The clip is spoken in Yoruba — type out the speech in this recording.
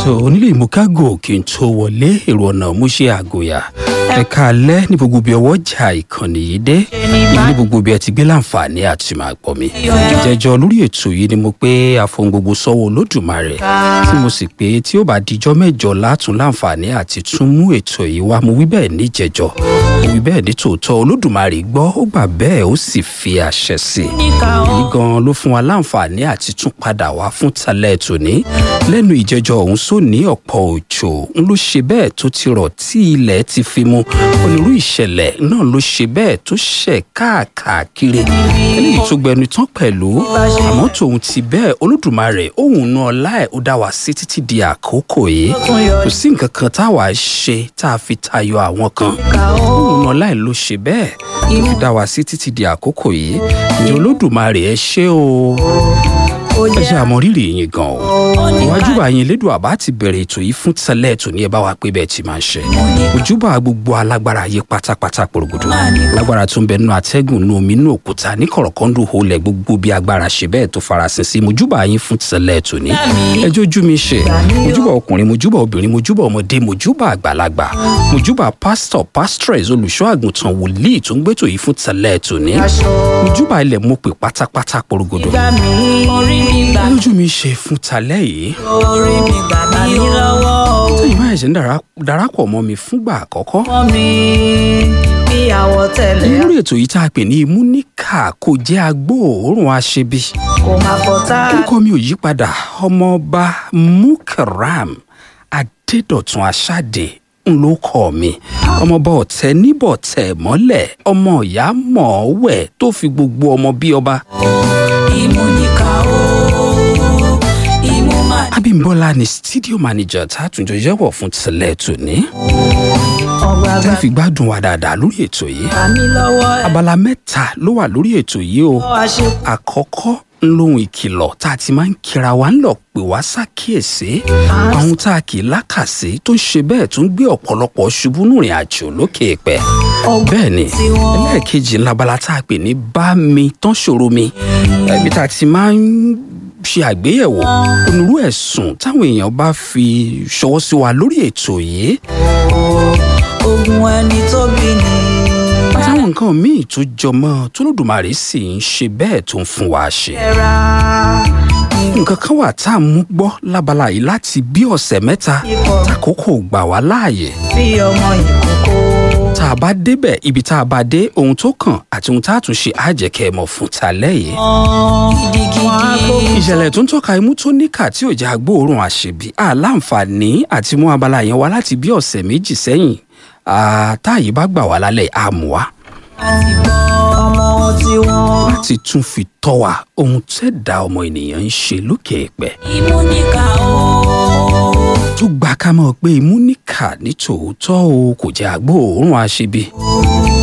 tó onílé ìmúkágò kí n tó wọlé èrò ọ̀nà mú ṣe àgòyà ẹ̀ka alẹ́ ní gbogbo bí ọwọ́ jà ìkànnì yìí dé ní gbogbo bí ẹ ti gbé láǹfààní àti máa gbọ́ mi. jẹjọ lórí ètò yìí ni mo pé àfohùn gbogbo sọ́wọ́ olódùmarè tí mo sì pé tí ó bá dijọ́ mẹ́jọ látún láǹfààní àti tún mú ètò yìí wá mo wí bẹ́ẹ̀ ní jẹjọ mo wí bẹ́ẹ̀ ní tòótọ́ olódùmarè gbọ́ ó gbà bẹ́ẹ̀ ó sì fi àṣẹ sí i èyí gan ló fún wa láǹfààní àti tún padà wá fún talẹ́ tòní lẹ́nu ìjẹjọ ọ̀hún sóní ọ̀pọ̀ òjò ń ló ṣe bẹ́ẹ̀ tó ti rọ̀ tí ilẹ̀ ti fi mu onírú ìṣẹ̀lẹ̀ náà ló ṣe bẹ́ẹ̀ tó ṣẹ̀ káàkiri eléyìí tó gbẹnu tán pẹ̀lú àmọ́ tòun ti bẹ́ẹ̀ olódùmarè òun náà ọlá ẹ̀ ó dá wa sí títí di àkókò yìí kò sí nǹkan kan táwa ṣe tá a fi tayọ àwọn kan òun náà ọlá ẹ̀ ló ṣe bẹ́ẹ̀ ó fi dá wa sí títí di àkókò yìí ìjọ olódùmarè ẹ ṣé o ẹ ṣe àmọrírì yín gan o iwájú bá yín lédùn àbá ti bẹ̀rẹ̀ ètò yìí fún tẹ́lẹ̀ ètò ní ẹ bá wa pé bẹ́ẹ̀ ti máa ń ṣe ojúbà gbogbo alágbára ayé pátápátá porogodo lágbára tó ń bẹ nínú atẹ́gùn nínú omi nínú òkúta ní kọ̀rọ̀kọ́ndù holẹ̀ gbogbo bí agbára ṣe bẹ́ẹ̀ tó farasin sí mojúbà yín fún tẹ́lẹ̀ ètò ní ẹjọ́ ojú mi ṣe mojúbà ọkùnrin mojúbà obìnrin mojúbà ọmọdé mojúbà àgbàlagbà mojúbà pásítọ̀ pásítọ̀rẹ̀s olùṣọ́ àgùntàn wòlíì tó ń gbẹ́tò yìí fún tẹ́lẹ̀ ètò ní mojúbà ilẹ̀ mo pè pátápátá porogodo lójú mi ṣe fún talẹ́ yìí. orí mi gbà mí lọ́wọ́. tẹ́yìn máa ṣe ń darapọ̀ mọ́ mi fúngbà àkọ́kọ́. mọ́ mi bí àwọ̀ tẹ̀lẹ̀ lórí ètò yìí tá a pè ní imúníkà kò jẹ́ agbóòórùn aṣebi. kò má fọ́ tá. orúkọ mi ò yí padà ọmọọba mukaram adédọ̀tun aṣáde ń ló kọ́ mi ọmọọba ọ̀tẹ̀ níbọ̀tẹ̀ mọ́lẹ̀ ọmọ ìyá mọ̀ọ́wẹ̀ tó fi gbogbo ọmọ bí ọba. ìmúníkà o ìmú máa. abimbola ni studio manager tá a tún jọ yẹ̀wọ̀ fún tẹ́lẹ̀ tòní. ọgbà tẹ́ gbà fi gbádùn wa dáadáa lórí ètò yìí. gbà mí lọ́wọ́ ẹ̀. abala mẹ́ta ló wà lórí ètò yìí o. wá ṣe àkọ́kọ́ ń lóhun ìkìlọ̀ tá a ti máa ń kira wa ń lọ pè wá ṣàkíyèsí àwọn tá a kì í lákàsí tó ń ṣe bẹ́ẹ̀ tó ń gbé ọ̀pọ̀lọpọ̀ ṣubú nùrìn àjò lókè pẹ̀. bẹ́ẹ̀ ni ẹlẹ́ẹ̀kejì ńlábala tá a pè ní bá mi tán ṣòro mi ẹbí tá a ti máa ń ṣe àgbéyẹ̀wò onírú ẹ̀sùn táwọn èèyàn bá fi ṣọwọ́ sí wa lórí ètò yìí ogun ẹni tó bí ni. àtàwọn nǹkan míì tó jọmọ́ tólódùmarè sì ń ṣe bẹ́ẹ̀ tó ń fún wa ṣe. ẹ̀ra nǹkan kan wà tá a mú gbọ́ lábala yìí láti bí ọ̀sẹ̀ mẹ́ta tákòókò gbà wá láàyè bí ọmọ ìkókó. tá a bá débẹ̀ ibi tá a bá dé ohun tó kàn àti ohun tá a tún ṣe àjẹkẹ́ mọ̀ fún talẹ́ yìí. gidigidi. ìṣẹ̀lẹ̀ tó ń tọ́ka imú tó níkà tí ò jẹ́ agbóòórùn àṣebí àláǹfààní àti mú abala yẹn wá láti bí ọ̀sẹ̀ méjì sẹ́yìn táàyè bá gbà wá lálẹ́ àmú wa àti bọ́ ọmọ tiwọn. láti tún fi tọ́ wa ohun tẹ́ẹ̀dá ọmọ ènìyàn ń ṣe lókè ẹ̀pẹ́. ìmúníkà o. tó gba ká mọ̀ pé imú níkà ní tòótọ́ o kò jẹ́ agbóòórùn àṣebí.